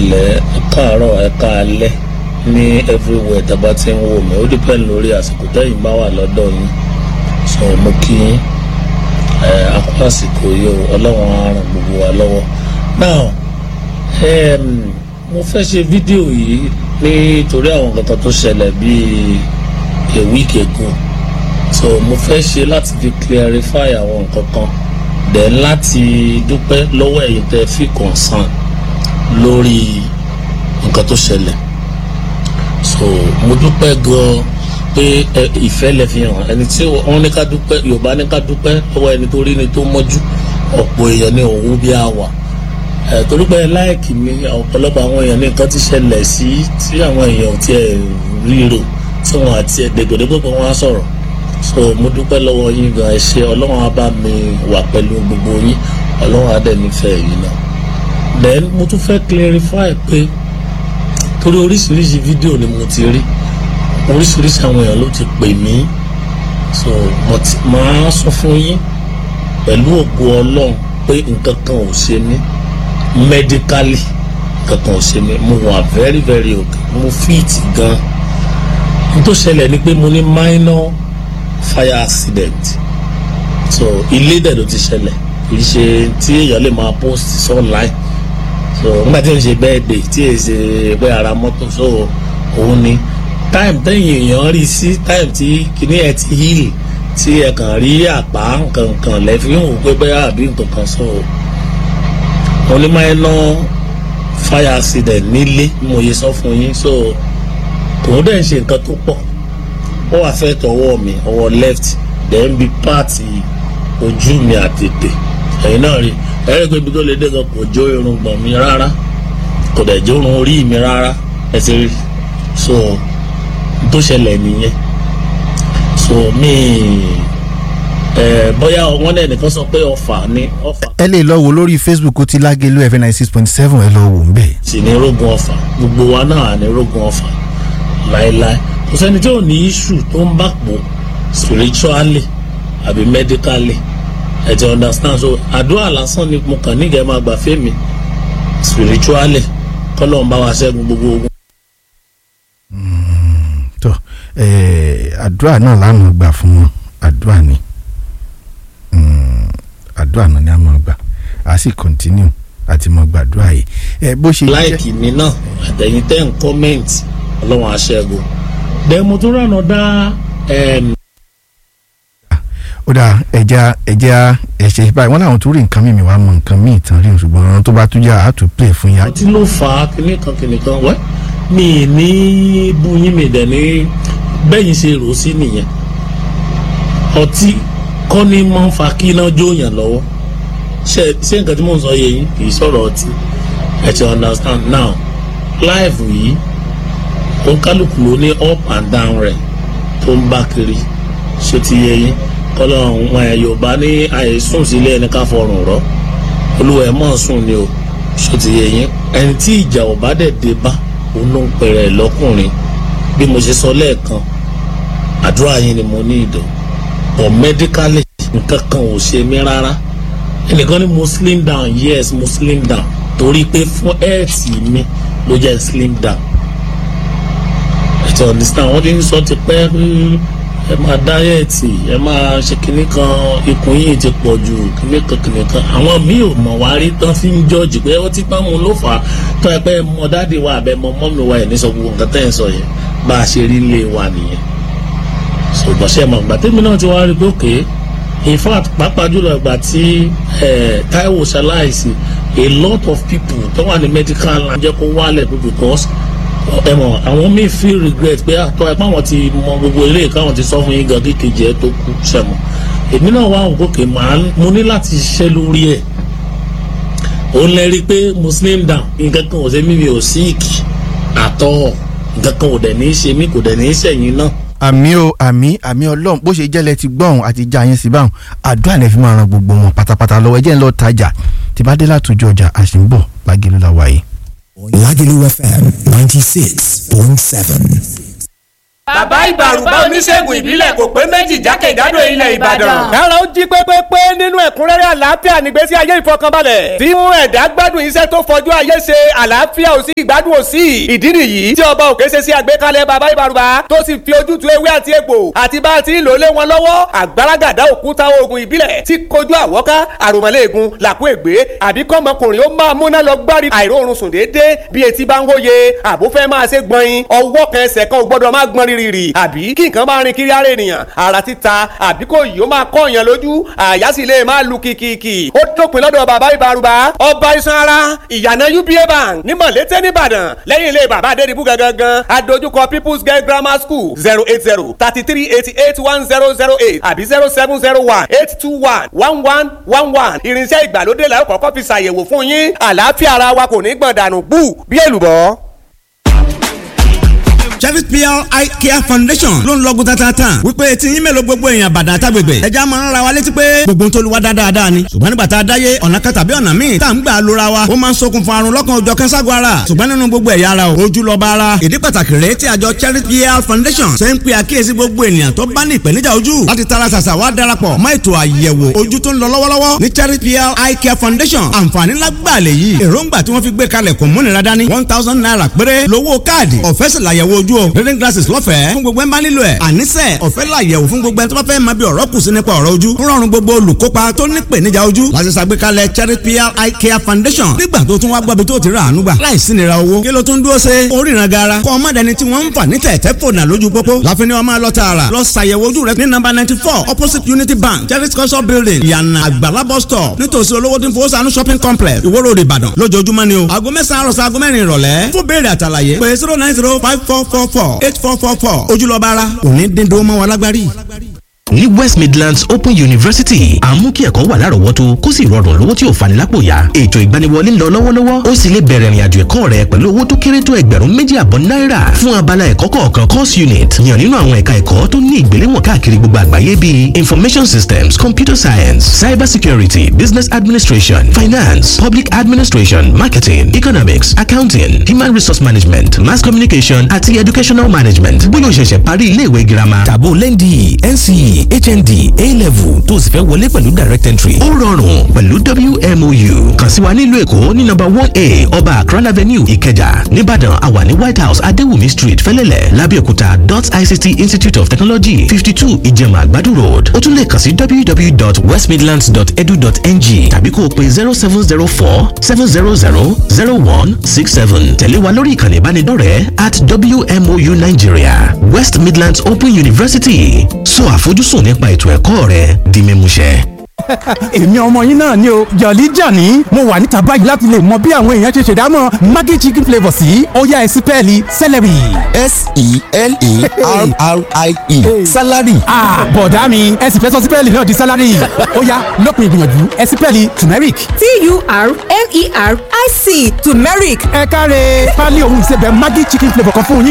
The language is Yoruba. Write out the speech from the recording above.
lẹ́ káàárọ̀ ẹ̀ka alẹ́ ní everywhere tá a bá ti ń wò mí ó depend lórí àsìkò tẹ́yìn bá wà lọ́dọ̀ yín so mo kí yín ẹ akọ àsìkò yìí o ọlọ́run á ràn gbogbo wa lọ́wọ́ now um, mo fẹ́ ṣe fídíò yìí nítorí àwọn nǹkan tó ṣẹlẹ̀ bíi a week ago so mo fẹ́ ṣe láti fi clarify àwọn nǹkan kan then láti dúpẹ́ lọ́wọ́ ẹ̀yin tẹ́ fi concern lórí nǹkan tó ṣẹlẹ̀ so mo dúpẹ́ gan-an pé ìfẹ́ lẹ fi hàn ẹni tí wọ́n ní ká dúpẹ́ yorùbá ní ká dúpẹ́ lọ́wọ́ ẹni tó rí ni tó mọ́jú ọ̀pọ̀ èèyàn ní òun bí a wà torí pé láìkì mi ọ̀pọ̀lọpọ̀ àwọn èèyàn ní nǹkan ti ṣẹlẹ̀ sí tí àwọn èèyàn ò tiẹ̀ ríro tí wọ́n àti ẹ̀dẹ̀gbẹ̀dẹ̀ pé wọ́n á sọ̀rọ̀ so mo dúpẹ́ lọ́wọ́ yín gan ẹ ṣé ọlọ́run á bá mi wà pẹ̀lú gbogbo yín ọlọ́run á dẹ̀ nífẹ̀ẹ́ yín náà then mo tún fẹ́ clarify pé torí oríṣiríṣi fídíò ni mo ti rí oríṣiríṣi àwọn èèyàn ló ti pè mí so mo ti máa sọ fún yín pẹ̀lú ògo ọlọ́run pé nǹkan kan ò ṣe mí medically nǹkan kan ò ṣe mí mo wà very very okay mo fit gan n tó ṣẹlẹ̀ ni pé mo ní minor fire accident so ilé dẹ̀ ló ti ṣẹlẹ̀ kì í ṣe tí èèyàn lè máa post online so nígbà tí o ṣe birthday tí o ṣe pé ara mọ́tò so òun ni time tẹ́yìn èèyàn rí sí time tí kìíní ẹ̀ ti heal tí ẹ kàn rí àpá nkankan lẹ́fí ń wò pé bẹ́ẹ̀ àbí nkankan so mo ní máa ń ná fire accident nílé mo yẹ sọ fún yín so tòun dẹ̀ ń ṣe nǹkan tó pọ̀ ó wà fẹ́ tọwọ́ mi ọwọ́ left then bí páàtì ojú mi àtètè ẹ̀yin náà rí ẹ̀rẹ́ pé ibi tó lè dé gan kò jó irun gbọ̀n mi rárá kò dẹ̀ jó irun orí mi rárá ẹ ti rí so tó ṣẹlẹ̀ nìyẹn so mi ẹ bóyá wọn náà nìkan sọ pé ọfà ni ọfà. ẹ lè lọ wo lórí facebook ó ti lágẹ̀lú fm ninety six point seven ẹ lọ wò ń bẹ̀. sì ní rógun ọfà gbogbo wa náà ní rógun ọfà láéláé kò sẹ́ni tí ò ní iṣu tó ń bá pò spiritually àbí medically ẹ ti understand so àdúrà lásán ni mo kàn nígẹ̀ẹ́ máa gbà fẹ́mi spiritually kọ́lọ́n bá wa ṣẹ́gun gbogbo ogun. tó àdúrà náà láàmú gbà fún wọn àdúrà ni àdúrà náà ni a máa gbà a sì continue àti máa gbàdúrà yìí ẹ bó ṣe jẹ́ láìkì mi náà àtẹ̀yìn tẹ́ ń kọ́mẹ́ǹtì ọlọ́run aṣẹ́gun then mo tún rànà dá ó dà ẹja ẹja ẹṣẹ báyìí wọn làwọn tún rí nǹkan mímì wàá mọ nǹkan míì tán rí ṣùgbọ́n ọ̀run tó bá tún yà á tún play fún yà. ọtí ló fà á kíní kan kíní kan wẹ́ mi ì ní búyín mi dẹ̀ ní bẹ́yìn ṣe rò sí nìyẹn ọtí kọ́ ni máa ń fa kí iná jóyàn lọ́wọ́ ṣé ṣé nǹkan tí mò ń sọ yẹ yín kì í sọ̀rọ̀ ọtí ẹ ti understand now life yìí òǹkálùkù ló ní up and down rẹ̀ tó ń bá kiri ṣé ti yẹ yín kọlọ́run wọn ẹ̀ yorùbá ní àìsùn sílé ẹni ká fọrùn rọ́ olúwa ẹ̀ mọ̀ sùn ni o ṣé ti yẹ yín ẹni tí ìjà ò bá dẹ̀ dé bá òun ló ń pẹ̀rẹ̀ lọ́kùnrin bí mo ṣe sọ lẹ́ẹ̀kan àdúrà yín ni mo ní ìdò but medically nǹkan kan ò ṣe mí rárá ẹnìkan ní mo slim down yes mo slim down torí pé fún health mi ló jẹ́ slim down ẹ ti understand wọ́n ti ń sọ ti pẹ́ ẹ máa dáyẹ̀tì ẹ máa ṣe kinní kan ikùn yìí ti pọ̀ ju kinní kan kinní kan àwọn míì ò mọ̀ wá rí tán fi ń jọ́ọ̀jì pé ó ti pamọ́ ló fà á tó ẹ pé mọ dáàdi wa àbẹ mọ mọ́mí wa ẹ̀ ní sọ gbogbo nǹkan tẹ́ ẹ̀ ń sọ yẹn bá a ṣe rí lé wa nìyẹn ṣùgbọ́n ṣe mọ̀ gbà tèmi náà ti wá rí pé òkè in fact pàápàá jùlọ ìgbà tí Táíwò ṣaláìsí a lot of people tó wà ní medical line jẹ́ kó wálẹ̀ pé because ẹ mọ̀ àwọn míì feel regret pé àtọ́ ẹ pàwọn ti mọ gbogbo ilé káwọn ti sọ fún yín gan kékeré ẹ tó kú ṣẹmọ èmi náà wá òkú kè máa mo ní láti ṣiṣẹ́ lórí ẹ̀ òun lè rí i pé muslim down nǹkan kan ò ṣe mí mi ò síìkì àtọ́ nǹkan kan ò dẹ̀ ní í ṣe mí kò dẹ̀ ní í ṣẹ̀yìn náà àmì o àmì àmì ọlọ́run bó ṣe jẹ́lẹ̀ ti gbọ́n àti já yẹn sí báwọn àdúrà lè fi máa ran gbogbo wọn pátápátá lọ́wọ́ ẹjẹ́ ń lọ tajà tí bá dé látòjú ọjà àṣìǹbọ̀ lágẹ̀lú la wáyé. Lagelu FM 96.7. bàbá ìbàrùbá oníṣègùn ìbílẹ̀ kò pé méjì jákèjádò ilẹ̀ ìbàdàn. kára ó jí pépépé nínú ẹ̀kúnrẹ́rẹ́ àlàáfíà nígbésí ayé ìfọkànbalẹ̀ tí mú ẹ̀dá gbádùn iṣẹ́ tó fọjú ayé ṣe àlàáfíà ò sí ìgbádùn ò sí ìdí nìyí tí ọba òkè ṣe sí àgbékalẹ̀ bàbá ìbàrùbá tó sì fi ojútùú ewé àti egbò àti bá a ti ń lò lé wọn lọ́wọ́ àgbàràgàdá òkúta oògùn ìbílẹ̀ tí kojú àwọ́ká àròmọ́lẹ́ẹ̀gùn làkú ègbé àbí kọ́mọkùnrin ó máa múná lọ gbárí àìróorun sùn déédéé bí etí bá ń wóye àbó fẹ́ máa ṣe gbọ̀nyin ọwọ́ kan ẹsẹ̀ kan ò gbọ́dọ̀ máa gbọ́n rírì àbí kí nǹkan máa rin kiri ara ènìyàn ara títa àbí kò yìí ó máa kọ́ èèyàn lójú àyà sì lè máa lu kìkìkì ó dópin lọ́dọ̀ bàbá ìbárúbá ọba iṣan ara ìyànà uba bank ní mọ̀lété nìbàdàn lẹ́yìn ilé bàbá adédìbú gangan adójúkọ people's girl grammar school zero eight zero thirty three eighty eight one zero zero eight àbí zero seven zero one eight two one one one one one irinṣẹ́ ìgbàlódé la ó kọ́kọ́ fi ṣàyẹ̀wò fún yín àlàáfíà ara wa kò ní gbọ̀n dànù bú bí èlùbọ́. Cherry PR Eye Care Foundation ló ń lọ́gùn tatata wípé tí yín mélòó gbogbo èèyàn bàdàn àtàgbègbè ẹja máa ń ra wa létí pé gbogbo tó lu wa dáadáa ni ṣùgbọ́n nígbà tá a dáyé ọ̀nà kan tàbí ọ̀nà míì tá à ń gbà lóra wa ó máa ń ṣokùnfà àrùn lọ́kàn òjọ̀ kẹ́ńságun ara ṣùgbọ́n nínú gbogbo ẹ̀yà ara o ojú lọ́ba ara ìdí pàtàkì rèé tí àjọ Cherry PR Foundation ṣe ń pe àkíyèsí gbogbo ènìyàn tó bá ní ìpèníjà ojú láti tara ṣàṣà wá darapọ̀ mọ́ ètò àyẹ̀wò ojú tó ń lọ lọ́wọ́lọ́wọ́ ní Cherry PR Eye Care Foundation àǹfààní lágbàá lè yí èròǹgbà tí wọ́n fi gbé kalẹ̀ kò múnira dání one thousand naira péré lówó káàdì ọ̀fẹ́ sì làyẹ̀wò ojú o reading glasses lọ́fẹ̀ẹ́ fún gbogbo ẹ̀ ń bá nílò ẹ̀ àníṣe ọ̀fẹ́ làyẹ̀wò fún gbogbo ẹ̀ tó bá fẹ́ máa bí ọ̀rọ̀ kù sí nípa ọ̀rọ̀ ojú ń rọrùn gbogbo olùkópa tó ní ìpèníjà ojú láti ṣàgbékalẹ̀ Cherry PR Eye Care Foundation nígbà tó tún wá gbọ́bi tó ti rà àánú gbà láìsí nira owó kí ló tún dúró ṣe oríran gara kọ́ ọmọdéni tí wọ́n ń fà ní tẹ̀tẹ̀ fònà lójú pópó láfi ni wọ́n máa lọ tààrà lọ ṣàyẹ̀wò ojú rẹ ní nọ́mbà ninety four opposite Unity Bank Cherry culture building ìyànà àgbàlá bus stop nítòsí olówó tí ń fowó sànú shopping complex Ìwó Road Ìbàdàn lójoojúmọ́ ni o aago mẹ́sàn-án àròsọ aago mẹ́rin ìrọ̀lẹ́ fún béèrè àtàlàyé pé zero nine zero five four four four eight four four four ojúlọ́ba ara òní dídó mọ́ wọn lágbárí ní west midlands open university à ń mú kí ẹ̀kọ́ wà lárọ̀ọ́wọ́tó kó sì rọrùn lówó tí ò fani lápò ya ètò ìgbaniwọlé ń lọ lọ́wọ́lọ́wọ́ ó sì lè bẹ̀rẹ̀ ìrìnàjò ẹ̀kọ́ rẹ pẹ̀lú owó tó kéré tó ẹgbẹ̀rún méjì àbọ̀ náírà fún abala ẹ̀kọ́ kọ̀ọ̀kan course unit yàn nínú àwọn ẹ̀ka ẹ̀kọ́ tó ní ìgbéléwọ̀n káàkiri gbogbo àgbáyé bíi information systems computer science cyber security business administration finance public administration marketing economics accounting human resource management mass communication àti educational management bóyá o ṣẹ̀ṣẹ̀ parí ilé ìwé girama tàbó lẹ́ndì nce hnd a-level tó sì fẹ́ wọlé pẹ̀lú direct entry. ó rọrùn pẹ̀lú wmou kàn sí wa nílùú èkó ní nọ́mbà one a ọba akran avenue ìkẹjà nìbàdàn àwa ní white house adéwùmí street fẹ́lẹ́lẹ̀ lábẹ́òkúta dot ict institute of technology fifty two ìjẹ̀mà àgbàdo road ó tún lè kàn sí www.westmidlands.edu.ng tàbí kó o pe zero seven zero four seven zero zero zero one six seven tẹ̀lé wa lórí ìkànnì ìbánidọ́rẹ̀ẹ́ at wmou nigeria west midlands open university sọ àfojúsùn sùn nípa ètò ẹ̀kọ́ rẹ di mímúṣẹ. èmi ọmọ yín náà ni o jọ̀lí jàní mo wà níta báyìí láti lè mọ bí àwọn èèyàn ṣe ṣèdámọ̀ maggi chicken flavour sí ọ̀yá ẹ̀sìn pẹ́ẹ́lí celery. s-e-l-e-r-r-i-e salary. bọ̀dá mi ẹ sì fẹ́ sọ sípẹ́ẹ̀lì náà di salary ọ̀yá lópin ìgbìyànjú ẹ̀sìn pẹ́ẹ́lì turmeric. t-u-r-m-e-r-i-c turmeric. ẹ káre pálí ohun ìsebẹ̀ maggi chicken flavour kan fún yín